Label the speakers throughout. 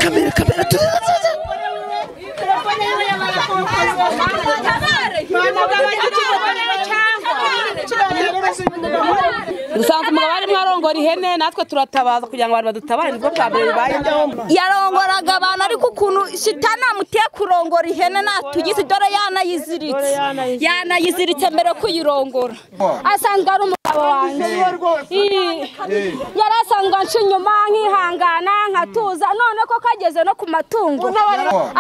Speaker 1: Kamera, kamera, tu- dusanze umugabo ari mwarongora ihene natwe turatabaza kugira ngo abantu badutabare nibwo bwa mbere bibaye byombi
Speaker 2: yarongoraga abantu ariko ukuntu shitana amuteye kurongora ihene natugize dore yanayiziritse yanayiziritse mbere yo kuyirongora asanzwe ari umugabo wanjye Ii. yari asanzwe anca inyuma nkihangana nkatuza none ko kageze no ku matungo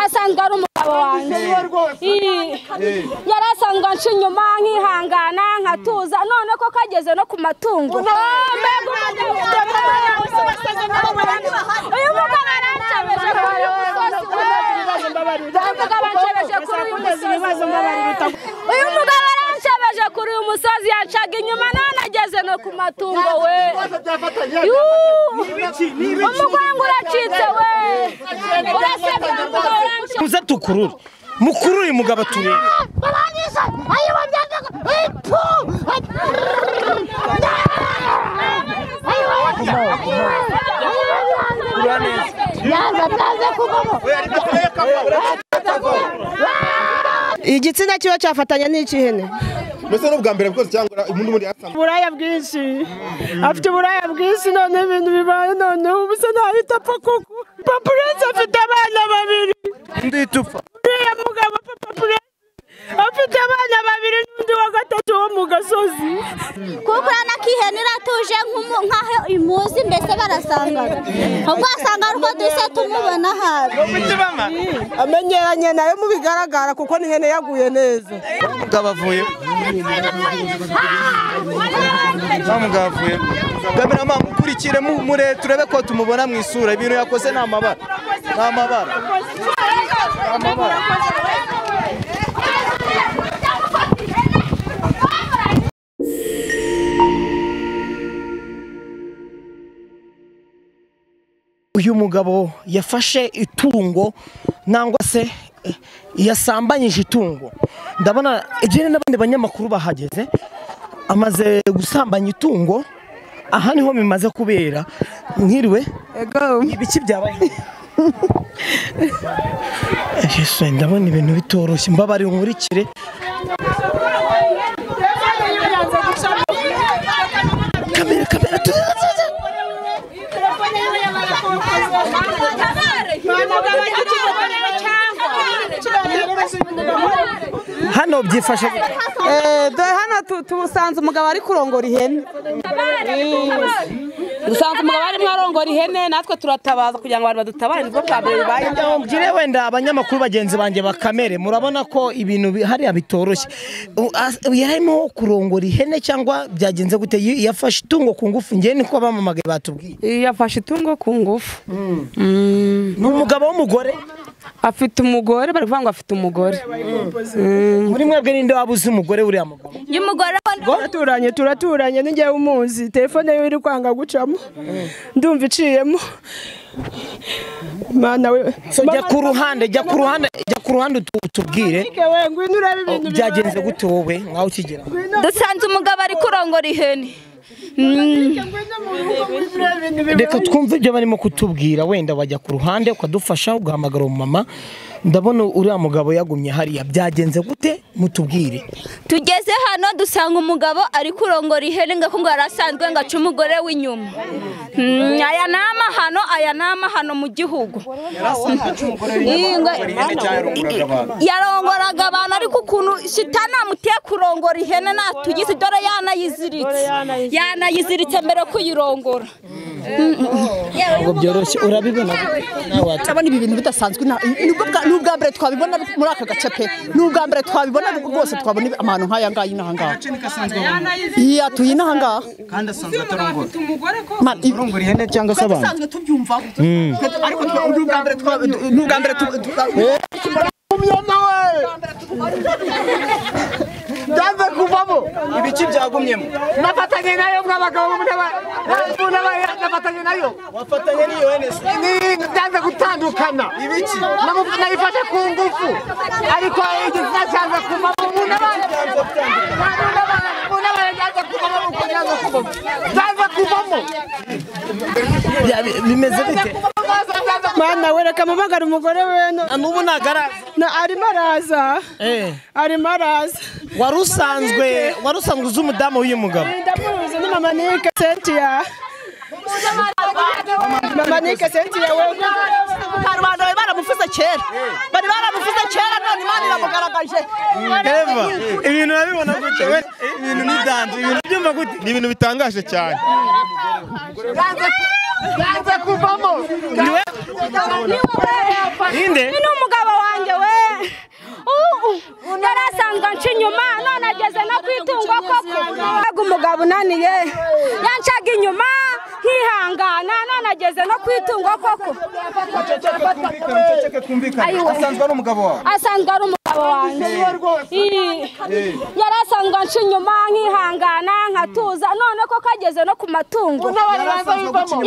Speaker 2: asanzwe ari umugabo wanjye Ii. yari asanzwe anca inyuma nkihangana nkatuza none ko kageze no ku matungo uyu mugabo aranshemeje kuri uyu musozi we uyu mugabo anshemeje kuri uyu musozi we uyu mugabo aranshemeje kuri uyu musozi yancaga inyuma none ageze no ku matungo we Yuu! umugongo uracitse we urasabye ngo uranshe
Speaker 3: muze tukurure mukurure umugabo turebe
Speaker 4: igitsina kiba cyafatanya n'icy'ihene
Speaker 5: mbese n'ubwa mbere bwose cyangwa ubundi muri asanzwe
Speaker 4: uburaya bwinshi afite uburaya bwinshi none ibintu bibaye noneho ubu se ntahita apfa kuko papa urenze afite abana babiri
Speaker 5: undi itufa
Speaker 4: uriya mugabo papa urenze afite abana babiri n'undi wa gatatu wo mu gasozi
Speaker 2: kuko urabona ko ihene iratuje nk'umu- nk'aho imuzi mbese barasanga ubwo wasanga ari uko duhise tumubona habi
Speaker 4: amenyeranye nayo mu bigaragara kuko n'ihene yaguye neza
Speaker 5: umugabo avuye wa mugabo avuye kamerama mukurikire mu- mure turebe ko tumubona mu isura ibintu yakoze ni amabara ni amabara
Speaker 3: uyu mugabo yafashe itungo nangwa se eh, yasambanyije itungo ndabona ejene n'abandi banyamakuru bahageze amaze gusambanya itungo aha niho bimaze kubera mwiriwe ibiki byabaye Yesu, ndabona ibintu bitoroshye mbabarira unkurikire kamera kamera tu- hano byifashe
Speaker 4: dore hano tubusanze umugabo ari kurongora ihene
Speaker 1: dusanze umugabo ari mwarongora ihene natwe turatabaza kugira ngo abantu badutabare nibwo bwa mbere bibaye byombi
Speaker 3: ngire wenda abanyamakuru bagenzi banjye bakamere murabona ko ibintu bi- hariya bitoroshye U- as- yarimo kurongora ihene cyangwa byagenze gute Y- yafashe itungo ku ngufu ngewe niko abamamagaye batubwiye
Speaker 6: yafashe itungo ku ngufu Mm.
Speaker 3: ni umugabo w'umugore
Speaker 6: afite umugore bari kuvuga ngo afite umugore
Speaker 3: muri mwebwe ninde waba uzi umugore uriya mugabo
Speaker 2: y'umugore we
Speaker 4: turaturanye turaturanye n'ijyewe umuzi telefone yiwe iri kwanga gucamo ndumva iciyemo mana we
Speaker 3: So, jya ku ruhande jya ku ruhande jya ku ruhande utu- utubwire
Speaker 4: Mike we ngwino urebe ibintu
Speaker 3: byagenze gute wowe nkaho ukigera
Speaker 2: dusanze umugabo ari kurongora ihene
Speaker 3: reka twumve ibyo barimo kutubwira wenda wajya ku ruhande ukadufasha ugahamagara umumama ndabona uriya mugabo yagumye hariya byagenze gute mutubwire
Speaker 2: tugeze hano dusanga umugabo ari kurongora ihene ngo ngo yarasanzwe ngo ace umugore w'inyuma Mm, aya ni amahano aya ni amahano mu gihugu Iyi ngo- yarongoraga abantu ariko ukuntu shitani amuteye kurongora ihene natugize dore yanayiziritse yanayiziritse mbere yo kuyirongora
Speaker 3: ntabwo byoroshye urabibona nawe wati-
Speaker 7: turabona ibi bintu bidasanzwe nta- nibwo bwa- ni ubwa mbere twabibona muri aka gace pe ni ubwa mbere twabibona rwose twabona amahano nk'aya ngaya inaha ngaha iya tuyi inaha ngaha
Speaker 8: kandi asanzwe atarongora
Speaker 7: Man, ibi-
Speaker 8: arongora ihene cyangwa se abantu
Speaker 7: dusanzwe tubyumva ariko twa- ni ubwa mbere twa- ni ubwa mbere tu- tu-
Speaker 8: ibiki byagumyemo
Speaker 4: nafatanye nayo mw'abagabo nafatanye nayo
Speaker 8: wafatanye n'iyo hene se
Speaker 4: ndanze gutandukana
Speaker 8: ibiki
Speaker 4: Namu- nayifashe ku ngufu ariko igitsina cyanze kuvamo umuntu abana umuntu abana yanze kuvamo uko yanze kuvamo yanze kuvamo
Speaker 3: Bya- bimeze bite
Speaker 4: yanze mwana we reka mumagara umugore we no-
Speaker 3: n'ubu ntagaraza
Speaker 4: na arimo araza
Speaker 3: Eh.
Speaker 4: arimo araza
Speaker 3: wari usanzwe wari usanzwe uzi umudamu w'uyu mugabo
Speaker 4: ndamuzi ni mama nike sentiya mama nike sentiya we
Speaker 1: karubanda bari baramufuze kera bari baramufuze kera none imana iramugaragaje
Speaker 5: eva ibintu urabibona gute we ibintu ni danje ibintu byumva gute ni ibintu bitangaje cyane
Speaker 8: yanze kuvamo
Speaker 5: ninde
Speaker 2: ni umugabo wanjye we Uh, uh. narasanga nca inyuma none ageze no ku itungo koko Mbega umugabo unaniye yancaga inyuma nkihangana none ageze no ku itungo koko
Speaker 5: uceceke twumvikane asanzwe ari umugabo wawe
Speaker 2: asanzwe ari umugabo wanjye Ii. yari asanzwe nca inyuma nkihangana nkatuza none ko kageze no ku matungo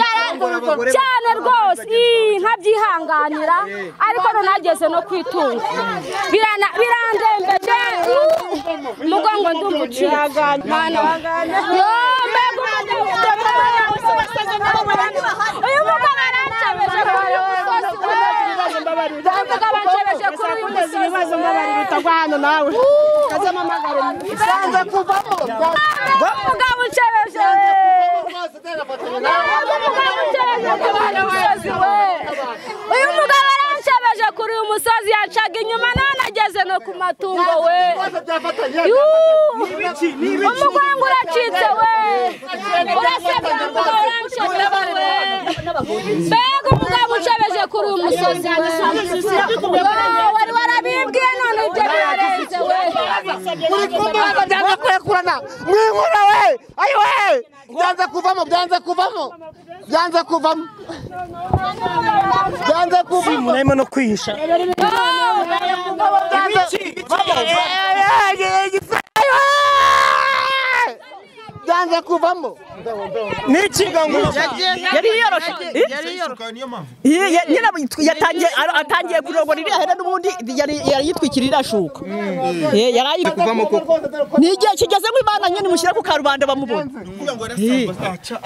Speaker 2: Yara- cyane rwose ii, nkabyihanganira ariko runageze no ku itungo Birana- birandembeje uu, mugongo ndumva uciye Mwana wa- Yoo, mbega umugabo uyu mugabo arancebeje kuri uyu musozi we uyu mugabo ancebeje kuri uyu musozi we
Speaker 4: hano nawe
Speaker 8: yanze kuvamo
Speaker 2: umugabo ucebeje uyu mugabo aranshebeje kuri uyu musozi yacaga inyuma none ageze no ku matungo we Yuu! umugongo uracitse we urasabwa ngo uranshebeje we mbega umugabo ucebeje kuri uyu musozi we Yoo, wari warabibwiye none ibyo byarenze we
Speaker 8: byanze kwekurana mwinkura we ayiwe byanze kuvamo byanze kuvamo byanze kuvamo byanze kuvamo
Speaker 3: murarimo no kwihisha
Speaker 8: byanze kuvamo
Speaker 3: niki
Speaker 1: yari yiyoroshe Ye- ye- nyina yitwi- yatangiye ara- atangiye kurongora iriya hene n'ubundi yari yari yitwikira irashuka Eh, yari ayitwi- ni igihe kigeze ngo imana nyine imushyire ku karubanda bamubona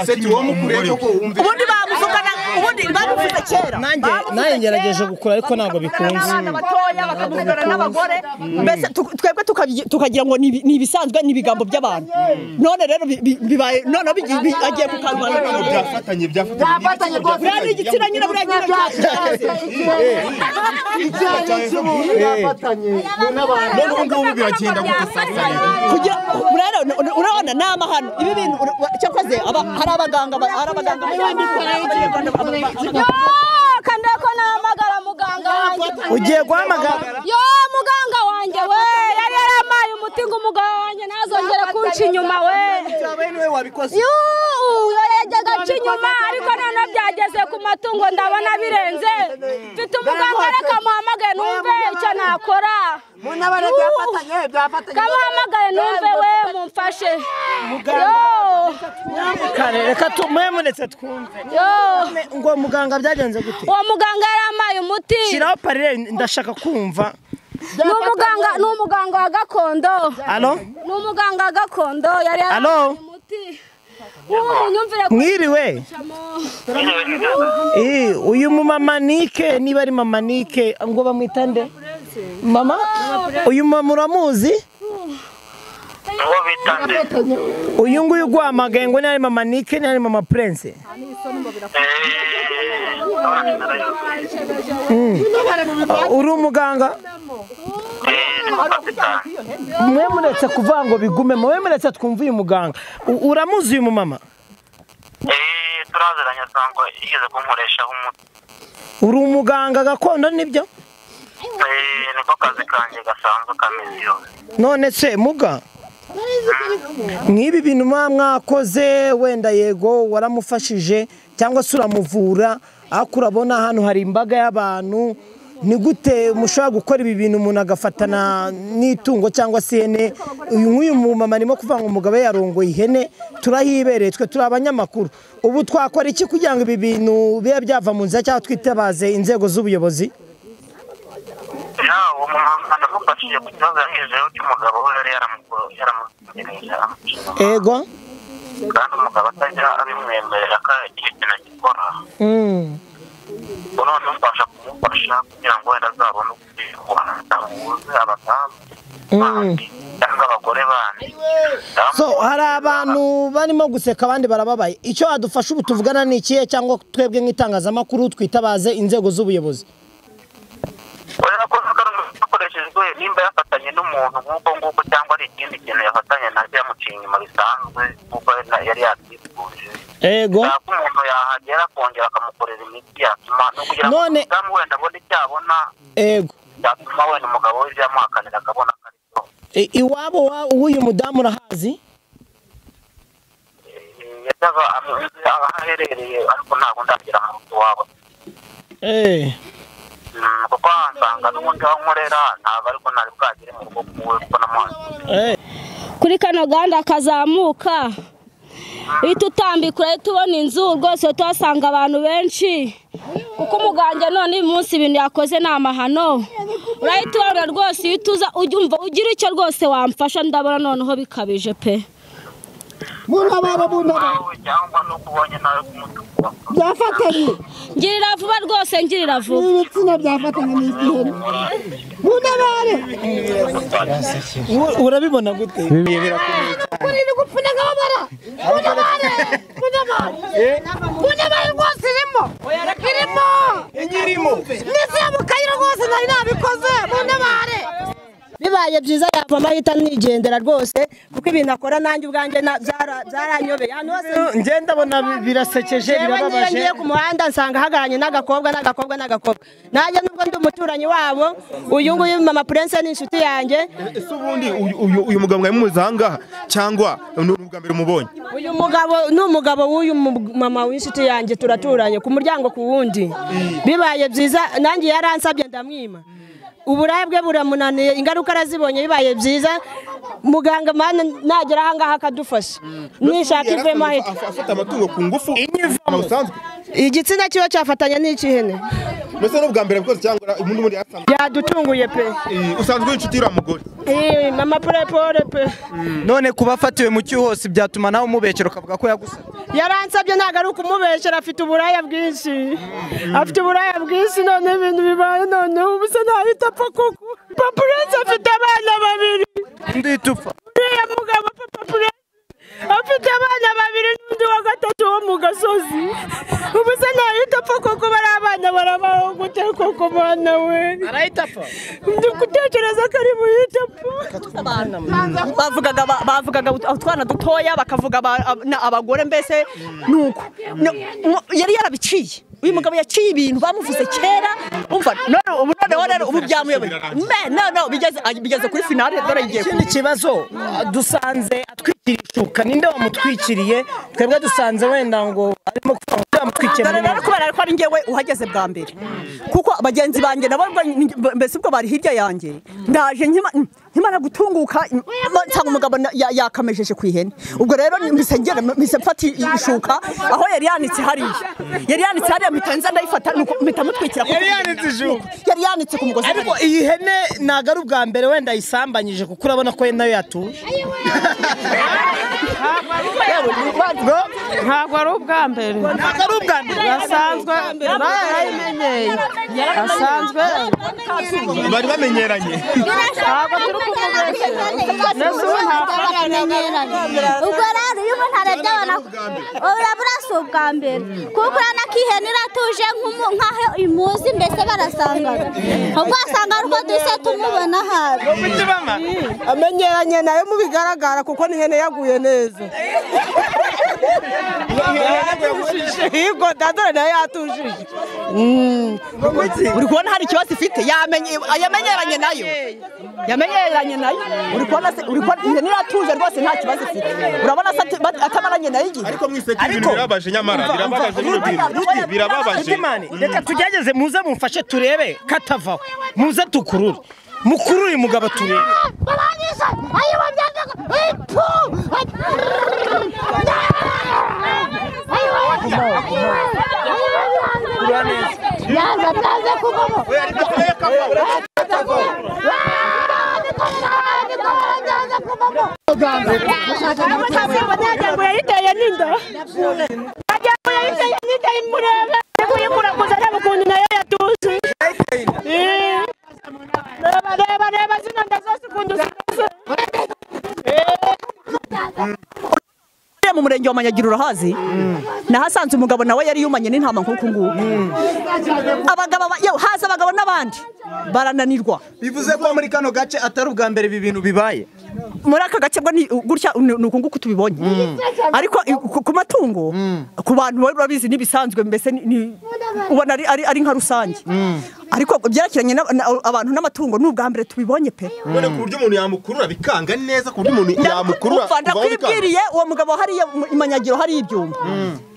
Speaker 5: seti uwo mukuriye koko wumve
Speaker 1: ubundi bamuvugana ubundi bamuvuze kera
Speaker 3: nanjye nanjye ngerageje gukura ariko ntabwo bikunze
Speaker 1: abana batoya bakamuvugana n'abagore mbese tu- twebwe tukabyi- tukagira ngo ni ibi- ni ibisanzwe ni ibigambo by'abantu none rero bi- bi- bibaye noneho bigi- bi- agiye ku karubanda
Speaker 5: byafatanye
Speaker 8: byafatanye rwose
Speaker 1: buriya ni igitsina nyine buriya nyine cyaje
Speaker 8: icyayi cy'umuntu byafatanye n'abantu
Speaker 5: none ubu ngubu biragenda gute
Speaker 1: kugira urabona urabona ni amahano ibi bintu ura- wa- cyakoze aba- hari abaganga ba- hari abaganga
Speaker 2: kandako nahamagara muganga wanjye
Speaker 3: ugiye guhamagara
Speaker 2: yo muganga wanjye we yari yarampaye umuti ngo umugabo wanjye ntazongere kunca inyuma we Yuu, uyu yajyaga aca inyuma ariko noneho byageze ku matungo ndabona birenze mfite umuganga reka muhamagaye numve icyo nakora
Speaker 8: munabare byafatanye byafatanye
Speaker 2: kamuhamagaye numve we mumfashe
Speaker 3: kare reka tumuhe muretse twumve
Speaker 2: yo yo
Speaker 3: ngo muganga byagenze gute
Speaker 2: uwo muganga yarampaye umuti
Speaker 3: shyiraho parire ndashaka kumva
Speaker 2: ni umuganga ni umuganga wa gakondo
Speaker 3: alo
Speaker 2: ni umuganga wa gakondo yari
Speaker 3: Alo?
Speaker 2: yarampaye umuti ubu nyumvire ko
Speaker 3: mwiriwe Eh, uyu mumama nike niba ari mama nike ngo bamwitande mama uyu mama uramuzi uyu nguyu uguhamagaye ngo ni ari mama nike ni ari mama prince Mm. uri umuganga mwe muretse kuvuga ngo bigume mwe muretse twumve uyu muganga U- uramuzi uyu mumama
Speaker 9: turaziranye asanga yigeze kunkoreshaho umuti
Speaker 3: uri umuganga gakondo nibyo
Speaker 9: Eh, niko kazi kanjye gasanzwe kameze yose
Speaker 3: none se muga nk'ibi bintu muba mwakoze wenda yego waramufashije cyangwa se uramuvura ariko urabona hano hari imbaga y'abantu ni gute mushobora gukora ibi bintu umuntu agafatana n'itungo cyangwa se ihene uyu nk'uyu mumama arimo kuvuga ngo umugabo we yarongoye ihene turahibereye twe turi abanyamakuru ubu twakora iki kugira ngo ibi bintu bibe byava mu nzira cyangwa twitabaze inzego z'ubuyobozi
Speaker 9: ya uwo mumama ndamufashije ku kibazo yagejeho cy'umugabo we yari yaramu- yaramutegereje amushaka.
Speaker 3: ego
Speaker 9: kandi umugabo atajya abimwemerera ko hari ikintu agikora
Speaker 3: Mm.
Speaker 9: ubu none mufasha kumufasha kugira ngo wenda azabone ukuntu amuguze abadamu cyangwa abagore bandi
Speaker 3: so hari abantu barimo guseka abandi barababaye icyo wadufasha ubu tuvugana ni ikihe cyangwa twebwe nk'itangazamakuru twitabaze inzego z'ubuyobozi
Speaker 9: urabona ko hakoreshejwe nimba yafatanye n'umuntu nk'uko nguko cyangwa ari ikindi kintu yafatanye nacyo yamuciye inyuma bisanzwe kuko yari yatwifuza
Speaker 3: ego
Speaker 9: ko umuntu yahagera akongera akamukorera imiti yatuma no kugira ngo
Speaker 3: None-
Speaker 9: umudamu wenda abone icyo abona
Speaker 3: ego
Speaker 9: byatuma wenda umugabo we ibyo yamuhakanira akabona ko ari byo
Speaker 3: I- iwabo wa- w'uyu mudamu urahazi
Speaker 9: yajyaga ameze aho aherereye ariko ntabwo ndagira mu rugo iwabo
Speaker 3: Eh,
Speaker 9: Mm, kuko ahasanga n'ubundi aho nkorera ntabwo ariko ntari bwagere mu rugo kuwe kuko namuhaye
Speaker 2: kuri kano gahanda kazamuka uhita utambika urahita ubona inzu rwose tuhasanga abantu benshi kuko umuganga none uyu munsi ibintu yakoze ni amahano urahita ubona rwose uhita uza ujya umva ugira icyo rwose wamfasha ndabona noneho bikabije pe
Speaker 4: Munababa munababa.
Speaker 9: cyangwa n'uko ubonye nawe kumutukura
Speaker 4: Byafatanye.
Speaker 2: ngirira vuba rwose ngirira vuba
Speaker 4: Ibitsina byafatanye ni igiheri. Munabare.
Speaker 3: u- urabibona gute
Speaker 8: Muri ni gupfuna nk'ababara. Munabare. Munabare. Munabare rwose irimo. Irimo.
Speaker 10: Inyirimo.
Speaker 8: Ndetse yamukaye rwose nari nabikoze. Munabare.
Speaker 11: bibaye byiza yapfa amahita nigendera rwose kuko ibintu akora nanjye ubwanjye na- byara- byaranyobeye ahantu hose
Speaker 3: njye ndabona birasekeje
Speaker 11: Jewe niyo
Speaker 3: birababaje
Speaker 11: ngiye ku muhanda nsanga hagaranye n'agakobwa n'agakobwa n'agakobwa nanjye nubwo ndi umuturanyi wabo uyu nguyu mama purense ni inshuti yanjye
Speaker 12: ese ubundi uyu- uyu- uyu mugabo mwari mumuzi aha ngaha cyangwa ni ubwa mbere umubonye
Speaker 11: uyu mugabo ni umugabo w'uyu mu- mama w'inshuti yanjye turaturanye ku muryango ku wundi bibaye byiza nanjye yaransabye ndamwima uburayi bwe buramunaniye ingaruka arazibonye bibaye byiza muganga mana nagera aha ngaha akadufasha nishaka ivemo ahita
Speaker 12: afata amatungo ku ngufu inyivamo busanzwe
Speaker 11: igitsina kiba cyafatanya n'icy'ihene
Speaker 12: mbese ni ubwa mbere bwose cyangwa ubundi bundi yasanzwe
Speaker 11: yadutunguye pe
Speaker 12: usanzwe inshuti y'uriya mugore
Speaker 11: Eh, mama purepure pe
Speaker 5: none kuba afatiwe mu cyuho hose byatuma nawe umubekera ukavuga ko yagusabye
Speaker 11: yaransabye ntabwo ari ukumubeshyera afite uburaya bwinshi afite uburaya bwinshi none ibintu bibaye noneho ubu se ntahita apfa kuko papa purense afite abana babiri
Speaker 5: ndihita upfa
Speaker 11: uriya mugabo papa purense afite abana babiri n'undi wa gatatu wo mu gasozi ubu se ntahita apfa kuko bari abana barabaho gute koko mwana we arahita apfa ndi gutekereza ko ari buhite apfa
Speaker 7: bavugaga ba- bavugaga ut- utwana dutoya bakavuga aba- ab- na- abagore mbese nuko No- mwo- yari yarabiciye uyu mugabo yaciye ibintu bamuvuze kera umva none ubu noneho rero ubu byamuyobeye Me- no no bigeze ah, bigeze kuri finale dore igiye
Speaker 3: ikindi kibazo dusanze atwikiriye ishuka ninde wamutwikiriye twebwe dusanze wenda ngo arimo kuvuga ngo yamutwikiye
Speaker 7: dore rero kubera ko ari njyewe uhageze bwa mbere kuko bagenzi banjye nabo ubwo ni- mbese ubwo bari hirya yanjye ndaje nkima- nkimara gutunguka ma- nsanga umugabo na- ya- yakamejeje ku ihene ubwo rero mpise ngera mpise mfata i- ishuka aho yari yanitse hariya yari yanitse hariya mpita nza ndayifata nuko mpita mutwikira ku-
Speaker 3: Yari yanitse ishuka.
Speaker 7: yari yanitse ku mugozi
Speaker 3: ariko iyi hene ntabwo ari ubwa mbere wenda ayisambanyije kuko urabona ko nayo yatuje
Speaker 4: Ntabwo ari ubwa mbere.
Speaker 3: Ntabwo ari ubwa mbere.
Speaker 4: Basanzwe barayimenyeye. Basanzwe.
Speaker 12: bari bamenyeranye
Speaker 4: Ntabwo turi kumubeshyera. Nese ubu ntabwo
Speaker 13: tumenyeranye ubwo rero iyo umuntu araryabona urabura si ubwa mbere kuko urabona ko ihene iratuje nk'umu- nk'aho imuzi mbese barasangana ubwo wasanga ari uko duhise tumubona habi
Speaker 11: amenyeranye nayo mubigaragara kuko n'ihene yaguye neza
Speaker 7: Higo dadore nayo yatujije uri kubona hari ikibazo ifite yamenye yamenyeranye nayo yamenyeranye nayo uri kubona se uri kubona ihene iratuje rwose nta kibazo ifite urabona se ati- bat- atamaranye nayo igihe
Speaker 12: ariko mwiseka ibintu birabaje nyamara birababaje bino bintu birababaje
Speaker 3: Itimani, reka tugerageze muze mumfashe turebe katavaho muze tukurure mukurure uyu mugabo turebe
Speaker 8: Barangije. Ayo bambyanga. Ipu. Ayo. Yanze ataze kuvamo.
Speaker 11: amajyambere yayiteye n'inda amajyambere yayiteye n'inda imurebe kuyikura kuzana ukuntu
Speaker 7: njye wamanyagira urahazi nahasanze umugabo nawe yari yumanye n'intama nk'uku nguku abagabo ba- yewe haza abagabo n'abandi barananirwa
Speaker 10: bivuze ko muri kano gace atari ubwa mbere ibi bintu bibaye
Speaker 7: muri aka gace bwo ni gutya ni ni uku nguku tubibonye ariko i- ku- ku matungo ku bantu bari babizi n'ibisanzwe mbese ni- ni- ubona ari- ari ari nka rusange ariko byerekeranye na- na- abantu n'amatungo ni ubwa mbere tubibonye pe
Speaker 14: none ku buryo umuntu yamukurura bikanga neza ku buryo umuntu yamukurura
Speaker 7: Umva,
Speaker 14: kuvaho bikanga
Speaker 7: ndakwibwiriye uwo mugabo hariya mu- imanyagiro hari ibyuma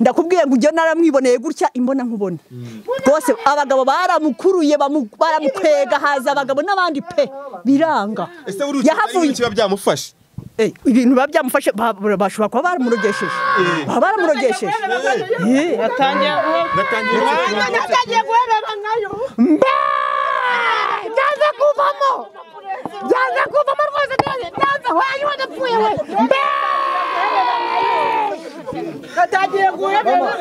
Speaker 7: ndakubwiye ngo ujye naramwiboneye gutya imbona nkubona rwose abagabo baramukuruye bamu- baramukwega haza abagabo n'abandi pe biranga
Speaker 14: ese buri yahavuye kiba byamufashe
Speaker 7: Eh, ibintu biba byamufashe ba- ba- bashobora kuba baramurogesheje baba baramurogesheje Eh.
Speaker 8: natangiye guherera nkayo mba byanze kuvamo byanze kuvamo rwose byanze byanze wanyu wadapfuye we mba natangiye guherera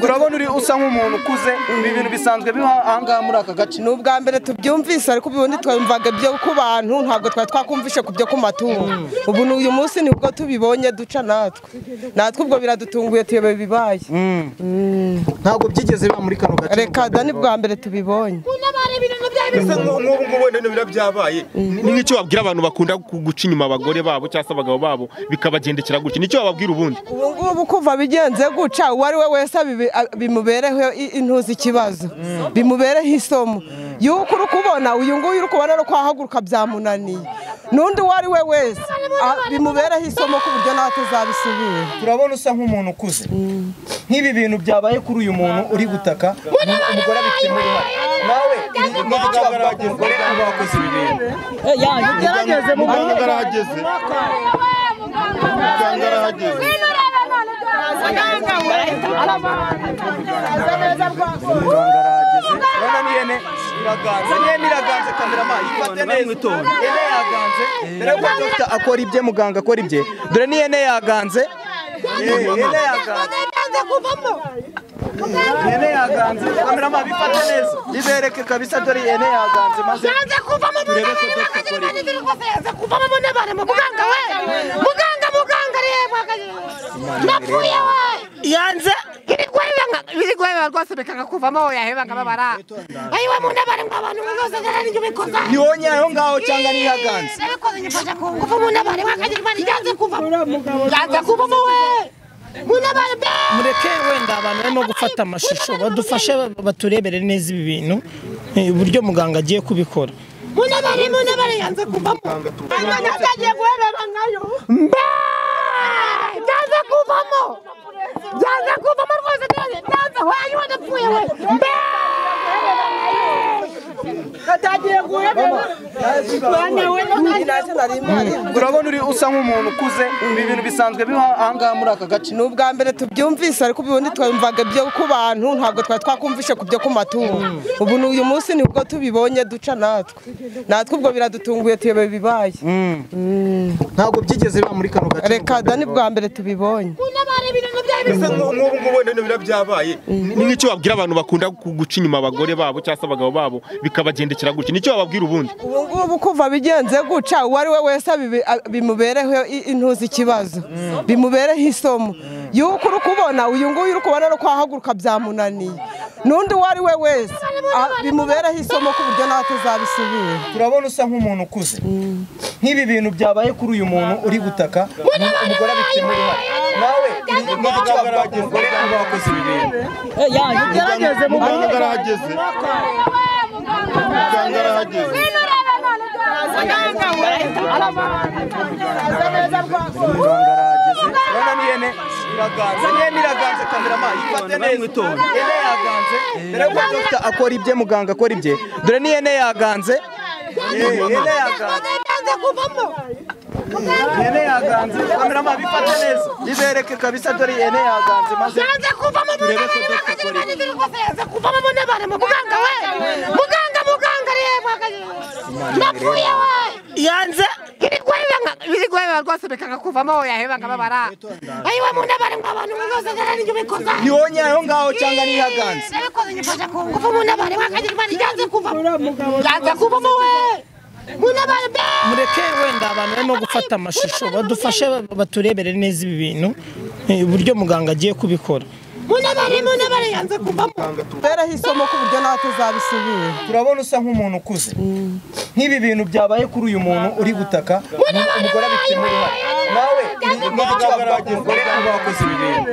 Speaker 5: urabona uri usa nk'umuntu ukuze ibi bintu bisanzwe biba ahangaha muri aka gace
Speaker 15: ni ubwa mbere tubyumvise ariko ubundi twumvaga ibyo ku bantu ntabwo twari twakumvishe ku byo ku matungo ubu ni uyu munsi nibwo tubibonye duca natwe natwe ubwo biradutunguye tuyobewe ibibaye
Speaker 10: ntabwo byigeze biba muri kano gace
Speaker 15: reka da ni bwa mbere tubibonye
Speaker 14: ese nk'ubu ngubu wenda n'ibira byabaye ni nk'icyo wabwira abantu bakunda ku- guca inyuma abagore babo cyangwa se abagabo babo bikabagendekera gutya nicyo wababwira ubundi
Speaker 15: ubu ngubu kuva bigenze guca uwo ari we wese abibi- a- bimubereho i- intuzi ikibazo bimubereho isomo yuko uri kubona uyu nguyu uri kubona ari kwahaguruka byamunaniye n'undi uwo ari we wese a- bimubereho isomo ku buryo nawe atazabisubira
Speaker 5: turabona usa nk'umuntu ukuze nk'ibi bintu byabaye kuri uyu muntu uri gutaka umugore abifitemo uruhare nawe ni iki wavuga ku mugore uba wakoze ibi bintu
Speaker 14: ugerageze muganga arahageze muganga arahageze
Speaker 5: urabona n'ihene iraganze n'ihene iraganze kamerama yifate neza ihene yaganze dore ko dogita akora ibye muganga akora ibye dore n'ihene yaganze Eh, ihene yaganze ihene yaganze kamerama bifate neza bibereke kabisa dore ihene yaganze maze
Speaker 8: byanze kuvamo
Speaker 5: turebe ko dogita akora ibye
Speaker 8: muganga kuvamo mbona abantu muganga we muganga muganga reba napfuye we yanze ibigwebanga rwose bikanga kuvamo yahebanga babara ayiwe mu nabari ngo abantu bose garani ibyo bikoza
Speaker 5: ni wowe aho ngaho cyangwa niyo aganze
Speaker 8: nabikoze nyifasha ku ngufu mu nabari bakagirwa ryanze kuvamo ryanze kuvamo we mu nabari be
Speaker 3: mureke wenda abantu barimo gufata amashusho badufashe baturebere neza ibi bintu eh, uburyo muganga agiye kubikora
Speaker 8: mu nabari mu nabari yanze kuvamo natagiye guherera nkayo mba byanze kuvamo byanze kuvamo rwose byanze byanze wanyu wadapfuye we mba natagiye guherera
Speaker 5: urabona uri usa nk'umuntu ukuze ibi bintu bisanzwe biba ahangaha muri aka gace
Speaker 15: ni ubwa mbere tubyumvise ariko ubundi twumvaga ibyo ku bantu ntabwo twari twakumvishe ku byo ku matungo ubu ni uyu munsi nibwo tubibonye duca natwe natwe ubwo biradutunguye tuyobewe ibibaye
Speaker 10: ntabwo byigeze biba muri kano gace
Speaker 15: reka da ni bwa mbere tubibonye
Speaker 14: ese nk'ubu ngubu wenda n'ibira byabaye ni nk'icyo wabwira abantu bakunda ku- guca inyuma abagore babo cyangwa se abagabo babo bikabagendekera gutya nicyo wababwira ubundi
Speaker 15: ubu ngubu kuva bigenze guca uwo ari we wese abibi- a- bimubereho i- intuzi ikibazo bimubereho isomo yuko uri kubona uyu nguyu uri kubona ari kwahaguruka byamunaniye n'undi uwo ari we wese a- bimubereho isomo ku buryo nawe atazabisubira
Speaker 5: turabona usa nk'umuntu ukuze nk'ibi bintu byabaye kuri uyu muntu uri gutaka umugore abifitemo uruhare nawe ni iki wavuga ku mugore uba wakoze ibi bintu
Speaker 8: ugerageze
Speaker 14: muganga arahageze muganga arahageze
Speaker 5: urabona n'ihene iraganze n'ihene iraganze kamerama yifate neza ihene yaganze dore ko dogita akora ibye muganga akora ibye dore n'ihene yaganze Eh, ihene yaganze ihene yaganze kamerama bifate neza bibereke kabisa dore ihene yaganze maze
Speaker 8: Yanze kuvamo
Speaker 5: turebe ko
Speaker 8: muganga
Speaker 5: dogita akora ibye
Speaker 8: yanze kuvamo mu nabari mu muganga we muganga muganga reba napfuye we yanze ibigwebanga rwose bikanga kuvamo yahebanga babara ayiwe mu nabari ngo abantu bose garani ibyo bikoza
Speaker 5: ni wowe aho ngaho cyangwa niyo aganze
Speaker 8: nabikoze nyifasha ku ngufu mu nabari bakagirwa ryanze kuvamo ryanze kuvamo we
Speaker 3: mureke wenda abantu barimo gufata amashusho badufashe baturebere neza ibi bintu eh, uburyo muganga agiye kubikora
Speaker 8: munabare munabare yanze kuvamo
Speaker 15: bereho isomo ku buryo nawe tuzabisubira
Speaker 5: turabona usa nk'umuntu ukuze nk'ibi bintu byabaye kuri uyu muntu uri gutaka umugore abifitemo uruhare nawe n'icyo wakoze umugore niba wakoze ibi bintu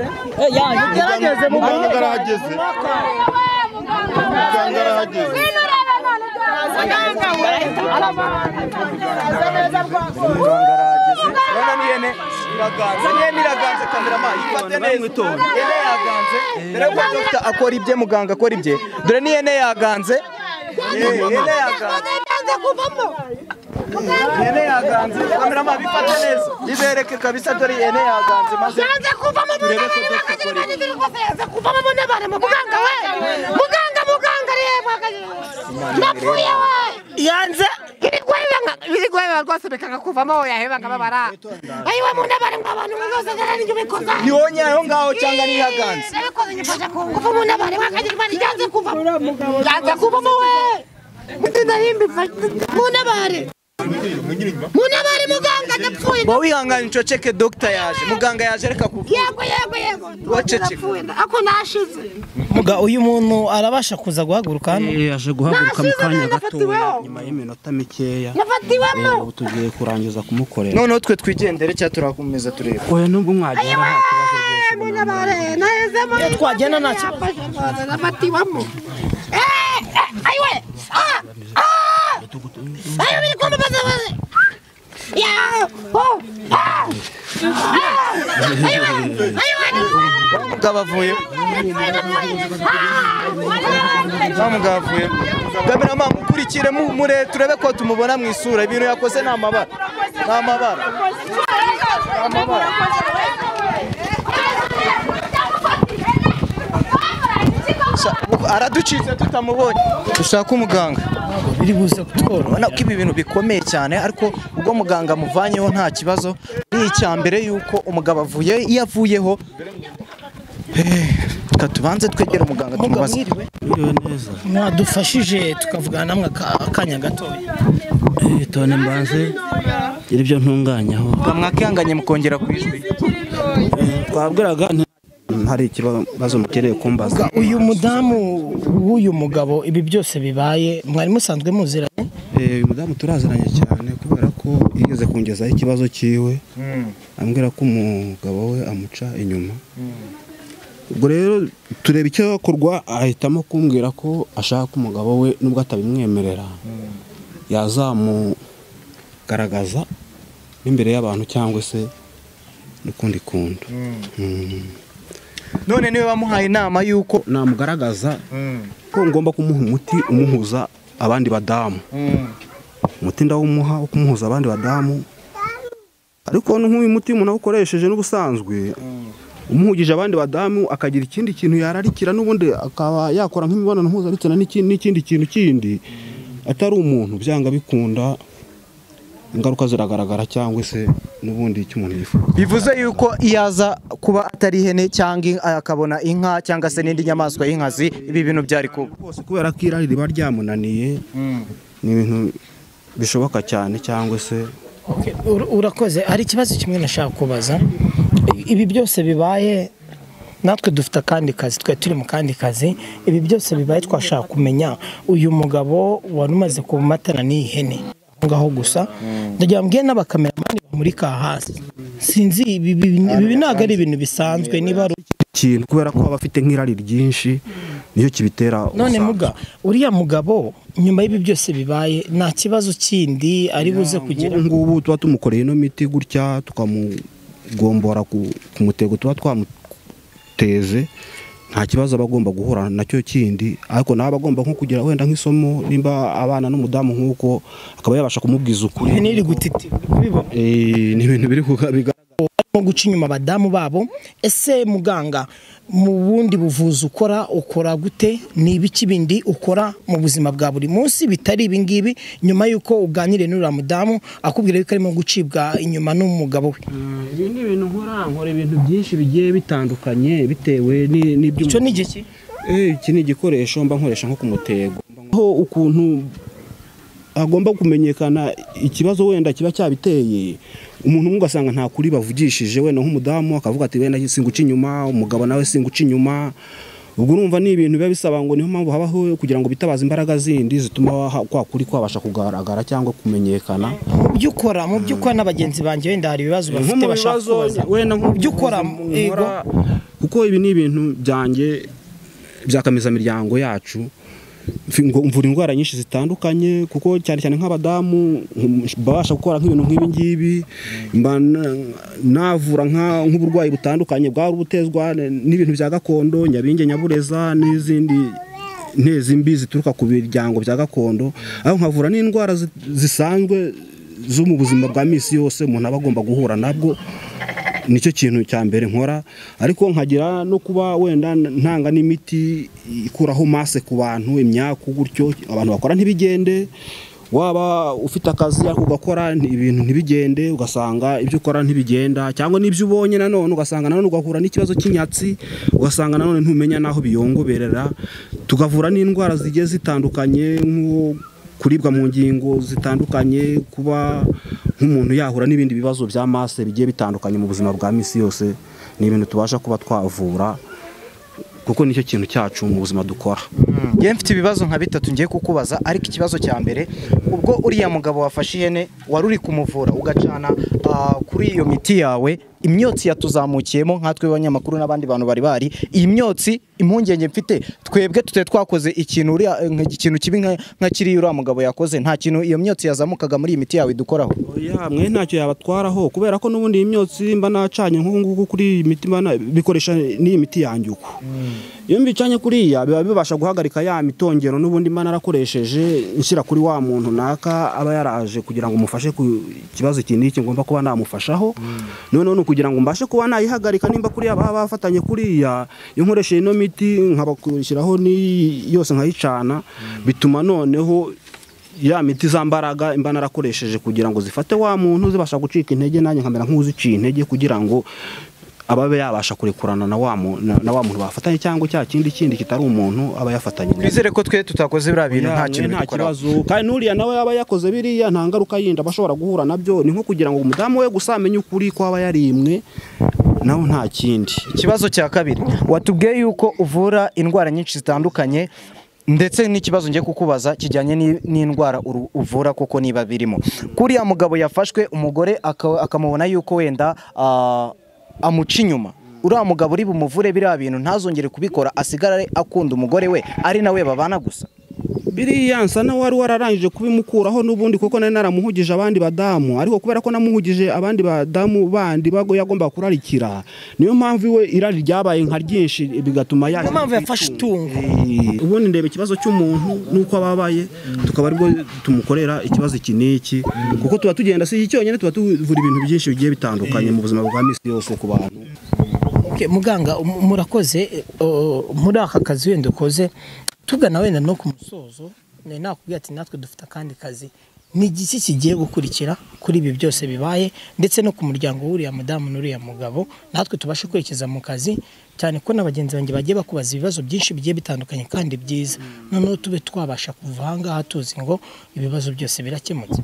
Speaker 1: yagerageze mu
Speaker 12: muganga arahageze muganga arahageze
Speaker 5: urabona n'ihene iraganze n'ihene iraganze kamerama ifate neza ihene yaganze dore ko dufite akora ibye muganga akora ibye dore n'ihene yaganze Eh, ihene yaganze
Speaker 8: yanze kuvamo
Speaker 5: ihene yaganze kamerama bifate neza bibereke kabisa dore ihene yaganze maze
Speaker 8: yanze kuvamo
Speaker 5: turebe ko
Speaker 8: munabare
Speaker 5: dufite akora ibye
Speaker 8: yanze kuvamo munabare muganga we muganga muganga reba napfuye we
Speaker 3: yanze
Speaker 8: ibigweba rwose bikakuvamo yaheba nkababara ayiwe munabare ngo abantu bose ngarani ibyo bikoza
Speaker 5: ni wonye aho ngaho cyangwa ni yaganze
Speaker 8: nabikoze nyifasha ku ngufu munabare wakagira imana yanze kuvamo yanze kuvamo we mutunarimbi munabare munabare muganga ndapfuye
Speaker 5: ngo wihangane ucoceke dogita yaje muganga yaje reka kuvuga
Speaker 8: yego yego yego
Speaker 5: Waceceka.
Speaker 8: ndapfuye ako nashize
Speaker 3: muga uyu muntu arabasha kuza guhaguruka hano
Speaker 16: yaje guhaguruka mu kanya
Speaker 8: nafatiweho.
Speaker 16: gatoya nyuma y'iminota mikeya
Speaker 8: Nafatiwemo.
Speaker 16: Eh, ubu tugiye kurangiza kumukorera
Speaker 5: noneho twe twigendere cyangwa turakomeza turebe
Speaker 16: oya nubwo mwagera nta kibazo rwose
Speaker 8: munabare naheze muri
Speaker 3: Iyo twagenda nta kibazo.
Speaker 8: kibazo nafatiwemo Eh, eh, ayiwe Ah, ah. ayiwe biri kumbabaza baze ya oh ah Ah. ayiwe ayiwe
Speaker 5: mugabo avuye wa mugabo avuye kamerama mukurikire mu- mure turebe ko tumubona mu isura ibintu yakoze ni amabara ni amabara Sha- araducitse tutamubonye dushaka umuganga
Speaker 3: biri buze kutworo
Speaker 5: urabona ko ibi bintu bikomeye cyane ariko ubwo muganga amuvanyeho nta kibazo ari icya mbere yuko umugabo avuye iyo avuyeho Eh, reka tubanze twegere umuganga
Speaker 3: muga
Speaker 5: tumubaze
Speaker 3: mwiriwe mwadufashije tukavugana namwe aka- akanya gatoya
Speaker 16: Eh, tone mbanze gira ibyo ntunganyaho
Speaker 5: mwakihanganye mukongera ku ijwi
Speaker 16: twabwiraga nti- hari ikibazo mukereye kumbaza
Speaker 3: Muga, uyu mudamu w'uyu mugabo ibi byose bibaye mwari musanzwe muziranye
Speaker 16: Eh, uyu mudamu turaziranye cyane kubera ko yigeze kungezaho ikibazo cyiwe ambwira ko umugabo we amuca inyuma ubwo rero tureba icyakorwa ahitamo kumbwira ko ashaka umugabo we nubwo atabimwemerera yazamugaragaza n'imbere y'abantu cyangwa se n'ukundi kuntu Mm.
Speaker 5: none niwe wamuhaye inama yuko
Speaker 16: namugaragaza ko ngomba kumuha umuti umuhuza abandi badamu umuti ndawumuha wo kumuhuza abandi badamu ariko nk'uyu muti umuntu awukoresheje n'ubusanzwe umuhugije abandi badamu akagira ikindi kintu yararikira n'ubundi akaba yakora nk'imibonano mpuzabitsina n'iki- n'ikindi kintu kindi atari umuntu byanga bikunda ingaruka ziragaragara cyangwa se n'ubundi icyo umuntu yifuza
Speaker 5: bivuze yuko iyo aza kuba atari ihene cyangwa inka- akabona inka cyangwa se n'indi nyamaswa y'inkazi ibi bintu byari kuba
Speaker 16: rwose kubera ko irari riba ryamunaniye ni ibintu bishoboka cyane cyangwa se
Speaker 3: Ur- urakoze hari ikibazo kimwe nashaka kubaza ibi byose bibaye natwe dufite akandi kazi twari turi mu kandi kazi ibi byose bibaye twashaka kumenya uyu mugabo wari umaze kumatana n'iyi hene aho ngaho gusa ndagira ngo mbwire n'abakameramani bamurika aha hasi sinzi ibi ibi- ibi ntabwo ari ibintu bisanzwe niba ari
Speaker 16: ikintu kubera ko aba afite nk'irari ryinshi nicyo kibitera
Speaker 3: none
Speaker 16: ubusambo.
Speaker 3: muga uriya mugabo nyuma y'ibi byose bibaye nta kibazo kindi ari buze kugira
Speaker 16: nk'ubu ngubu tuba tumukoreye ino miti gutya tukamugombora ku ku mutego tuba twamuteze nta kibazo aba agomba guhura nacyo kindi ariko nawe aba agomba nko kugira wenda nk'isomo nimba abana n'umudamu nk'uko akaba yabasha kumubwiza ukuri
Speaker 3: ihene iri gutitira uri kubibona
Speaker 16: Eh, ni ibintu biri kugaragara
Speaker 3: barimo guca inyuma abadamu babo ese muganga mu bundi buvuzi ukora ukora gute ni ibiki bindi ukora mu buzima bwa buri munsi bitari ibingibi nyuma y'uko uganiriye n'uriya mudamu akubwira yuko arimo gucibwa inyuma n'umugabo we
Speaker 16: ibi ni ibintu nkora nkora ibintu byinshi bigiye bitandukanye bitewe ni- n'ibyo
Speaker 3: icyo ni igiki
Speaker 16: Eh, iki ni igikoresho mba nkoresha nko ku mutego mbaho ukuntu hagomba kumenyekana ikibazo wenda kiba cyabiteye umuntu umwe ugasanga nta kuri bavugishije wenda nk'umudamu akavuga ati wenda singuca inyuma umugabo nawe singuca inyuma ubwo urumva ni ibintu biba bisaba ngo niyo mpamvu habaho kugira ngo bitabaze imbaraga zindi zituma ha- kwa kuri kwabasha kugaragara cyangora kumenyekana
Speaker 3: mu byo ukora mu byo ukora na bagenzi banjye wenda hari
Speaker 16: Nko
Speaker 3: ibibazo bafite
Speaker 16: mu
Speaker 3: bashaka
Speaker 16: bibazo,
Speaker 3: kubaza
Speaker 16: wenda nko
Speaker 3: mu byo ukora yego
Speaker 16: nkora, kuko ibi ni ibintu byanjye byakamizamiryango yacu Mfi- ngo- mvura indwara nyinshi zitandukanye kuko cyane cyane nk'abadamu nk- babasha gukora nk'ibintu nk'ibi ngibi mba na- navura nka- nk'uburwayi butandukanye bwari ubutezwa n- n'ibintu bya gakondo nyabinge nyabureza n'izindi ntezi mbi zituruka ku biryango bya gakondo aho nkavura n'indwara zi- zisanzwe zo mu buzima bwa minsi yose umuntu aba agomba guhura nabwo nicyo kintu cya mbere nkora ariko nkagira no kuba wenda ntanga n'imiti ikuraho mase ku bantu imyaku gutyo abantu bakora ntibigende waba ufite akazi ariko ugakora nti- ibintu ntibigende ugasanga ibyo ukora ntibigenda cyangwa n'ibyo ubonye nanone ugasanga nanone ugahura n'ikibazo cy'inyatsi ugasanga nanone ntumenya n'aho biyongoberera tugavura n'indwara zigiye zitandukanye nko kuribwa mu ngingo zitandukanye kuba nk'umuntu yahura n'ibindi bibazo bya mase bigiye bitandukanye mu buzima bwa minsi yose ni ibintu tubasha kuba twavura kuko nicyo kintu cyacu mu buzima dukora
Speaker 10: njyewe mfite ibibazo nka bitatu ngiye kukubaza ariko ikibazo cya mbere ubwo uriya mugabo wafashe ihene wari uri kumuvura ugacana ah, kuri iyo miti yawe imyotsi yatuzamukiyemo nkatwe abanyamakuru n'abandi bantu bari bari iyi myotsi impungenge mfite twebwe tutari twakoze ikintu uriya nka- ikintu kibi nka- nka kiriya uriya mugabo yakoze nta kintu iyo myotsi yazamukaga muri iyi miti yawe dukoraho
Speaker 16: oya mwe ntacyo yabatwaraho kubera ko n'ubundi iyi myotsi mba nacanye nk'ubu ngubu kuri iyi miti mba na- bikoresha n'iyi miti yanjye uko iyo mbicanye kuriya biba bibasha guhagarika ya mitongero n'ubundi mba narakoresheje nshyira kuri wa muntu naka aba yaraje kugira ngo umufashe ku kibazo iki n'iki ngomba kuba namufashaho noneho ni ukugira ngo mbashe kuba nayihagarika nimba kuriya baba bafatanye kuriya iyo nkoresheje ino miti nkabashyiraho n'iyi yose nkayicana bituma noneho ya miti za mbaraga imba narakoresheje kugira ngo zifate wa muntu zibasha gucika intege nanjye nkamera nk'uziciye intege kugira ngo ababe yabasha kurekurana na wa mu- na- na wa muntu bafatanye cyangwa cya kindi kindi kitari umuntu aba yafatanye na
Speaker 10: twizere ko twe tutakoze biriya bintu nta
Speaker 16: Oya,
Speaker 10: kintu
Speaker 16: nta
Speaker 10: dukoraho
Speaker 16: kibazo kandi n'uriya nawe yaba yakoze biriya nta ngaruka yindi aba ashobora guhura nabyo ni nko kugira ngo umudamu we gusa amenye ukuri ko aba yarimwe naho nta kindi
Speaker 10: ikibazo cya kabiri watubwiye yuko uvura indwara nyinshi zitandukanye ndetse n'ikibazo ngiye kukubaza kijyanye n'i- n'indwara uru- uvura koko niba birimo kuriya mugabo yafashwe umugore aka- akamubona yuko wenda ah, amuca inyuma uriya mugabo uri bumuvure biriya bintu ntazongere kubikora asigare akunda umugore we ari nawe babana gusa
Speaker 16: biriya nsa na wari wararangije kubimukuraho n'ubundi kuko nari naramuhugije abandi badamu ariko kubera ko namuhugije abandi badamu bandi bago yagombaga kurarikira niyo mpamvu iwe irari ryabaye nka ryinshi bigatuma ya
Speaker 3: niyo mpamvu yafashe itungo
Speaker 16: Eh, ubundi ndeba ikibazo cy'umuntu nuko ababaye tukaba aribwo tumukorera ikibazo iki n'iki kuko tuba tugenda si iki cyonyine tuba tuvura ibintu byinshi bigiye bitandukanye mu buzima bwa minsi yose ku bantu
Speaker 3: Okay, muganga um- murakoze eh, oh, muri aka kazi wenda ukoze tugana wenda no ku musozo nari nakubwira ati natwe dufite akandi kazi ni igiki kigiye gukurikira kuri ibi byose bibaye ndetse no ku muryango w'uriya mudamu n'uriya mugabo natwe tubashe kwerekeza mu kazi cyane ko na bagenzi banjye bagiye bakubaza ibibazo byinshi bigiye bitandukanye kandi byiza noneho tube twabasha kuva aha ngaha tuzi ngo ibibazo byose birakemutse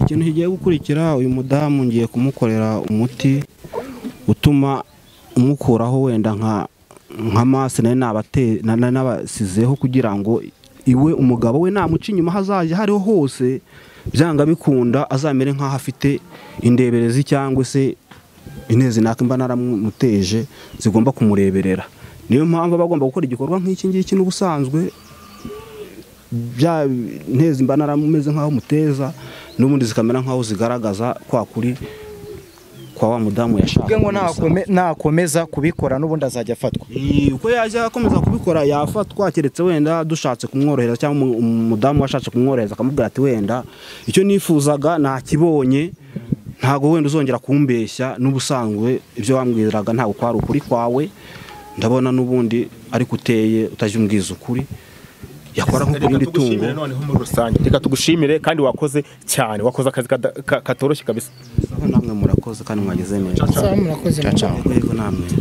Speaker 16: ikintu kigiye gukurikira uyu mudamu ngiye kumukorera umuti utuma umukuraho wenda nka nka masi nayo nabate- na- na- nabasizeho kugira ngo iwe umugabo we namuca inyuma hazaje hariho hose byanga bikunda azamere nk'aho afite indeberezi cyangwa se intezi naka mba naramuteje zigomba kumureberera niyo mpamvu aba agomba gukora igikorwa nk'iki ngiki n'ubusanzwe bya ntezi mba narameze nk'aho muteza n'ubundi zikamera nk'aho zigaragaza kwa kuri kwa wa mudamu yashaka
Speaker 10: ubwe ngo nakome- nakomeza kubikora n'ubundi azajya afatwa
Speaker 16: uko yajya akomeza kubikora yafatwa keretse wenda dushatse kumworohereza cyangwa umu- umudamu washatse kumworohereza akamubwira ati wenda icyo nifuzaga nakibonye ntabwo wenda uzongera kumbeshya n'ubusanzwe ibyo wambwiraga ntabwo kwari ukuri kwawe ndabona n'ubundi ariko uteye utajya umbwiza ukuri yakora nko ku
Speaker 14: Reka
Speaker 16: rindi tungo
Speaker 14: tugushimire noneho muri rusange reka tugushimire kandi wakoze cyane wakoze akazi kada- ka- katoroshye kabisa
Speaker 16: namwe murakoze kandi mwageze neza
Speaker 3: Sawa, murakoze.
Speaker 16: Ciao, ciao. Yego, namwe